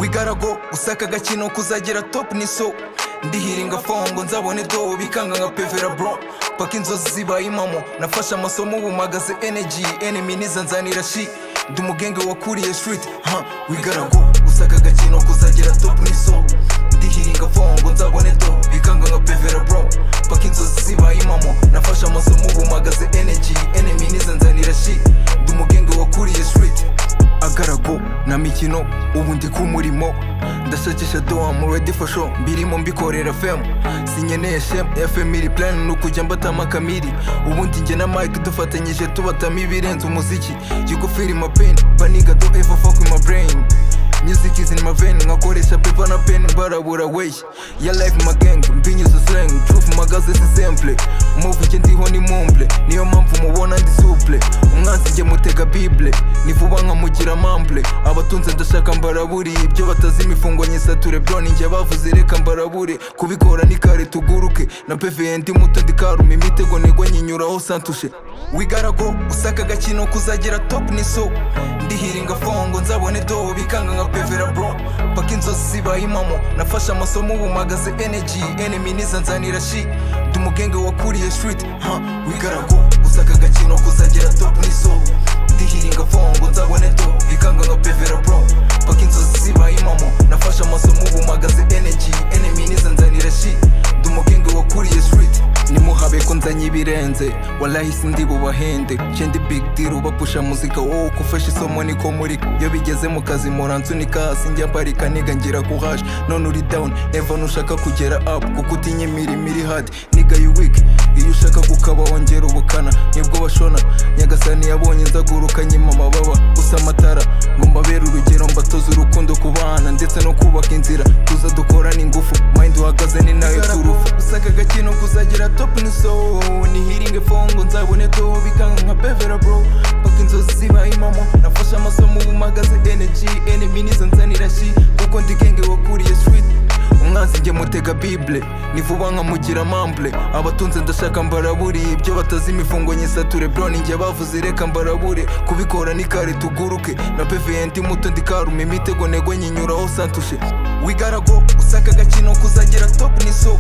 ikarago usaka agakino kuzagera top ni so ndihiringa fongo nzabone dobo bikanga nka pevera bro paka inzozi zibaye impamo nafashe amasomo ubu mpagaze energy enemy nizanzanira shi ndi umugenge wakuriye street ha wigarago usaka agakino kuzagera top ni so ndihiringa fongo nzabone dobo bikanga nka pevera bro paka inzozi zibaye impamo nafashe amasomo ubu mpagaze energy enemy nizanzanira shi ndi umugenge wakuriye street agarago na mikino ubu ndi ku murimo ndashakisha dowa ready for show mbirimo mbikorera fm sinkeneye shem fm iri plan ni ukujya mbatama kamiri ubundi njye na mike dufatanyije tubatamo ibirenze umuziki you feel in my pain baniga do ever fuck with my brain music is in my vein nkakoresha paper na pen barabura way ya life my gang mbinyuza slang truth magaze si simple move njye ndiho ni mumble niyo mpamvu mubona ndi suple umwanzi njye mutega bible ni vuba nkamugira mamble abatunze ndashaka mbaraburi ibyo batazi imifungo nyisature bro ninjye bavuze reka mbarabure kubikora ni kare tuguruke na peveye ndi muto ndikaruma imitego nego nyinyuraho santushe wigarago usaka agakino kuzagera top ni so ndihiringa fongo nzabone dobo bikanga nka pevera bro paka inzozi zibaye impamo nafashe amasomo ubu mpagaze energy enemy nizanzanira shi ndi umugenge wakuriye street ha wigarago usaka agakino kuzagera top ni so ndihiringa fongo nzabone dobo bikanga nka pevera bro paka inzozi zibaye impamo nafashe amasomo ubu mpagaze energy enemy nizanzanira shi ndi umugenge wakuriye street nimuhabe ko nzanye ibirenze walahise ndi bubahende cendi big deal ubapusha muzika wowe kufasha isomo niko muri iyo bigeze mu kazi muransunika sinjya mparika niga ngira ku hash none uri down eva nushaka kugera up kuko utinya imirimo iri hard niga you weak iyo ushaka gukaba wongera ubukana nibwo bashona nyagasani yabonye nzaguruka nyima amababa gusa amatara ngo mbabere urugero mbatoza urukundo ku bana ndetse no kubaka inzira tuza dukorana ingufu mind uhagaze ni nayo turufu usaka agakino kuzagira top ni so nihiringe fongo nzabone to bikanga nka pevera bro paka inzozi ziba imamo nafashe amasomo ubu mpagaze energy enemy nizo nzanira shi kuko ndi genge wakuriye street umwanzi njye mutega bible ni vuba nkamugira mamble abatunze ndashaka mbaraburi ibyo batazi imifungo nyisature bro ninjye bavuze reka mbarabure kubikora ni kare tuguruke na peveye ndi muto ndikaruma imitego nego nyinyuraho santushe wigarago usaka agakino kuzagera top ni so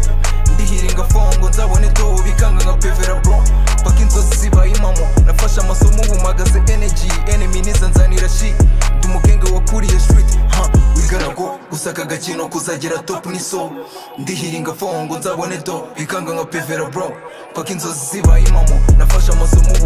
ndihiringa fongo nzabone dobo bikanga nka pevera bro paka inzozi zibaye impamo nafashe amasomo ubu mpagaze energy enemy nizanzanira shi ndi umugenge wakuriye street ha wigarago usaka agakino kuzagera top ni so ndihiringa fongo nzabone do bikanga nka pevera bro paka inzozi zibaye impamo nafashe amasomo ubu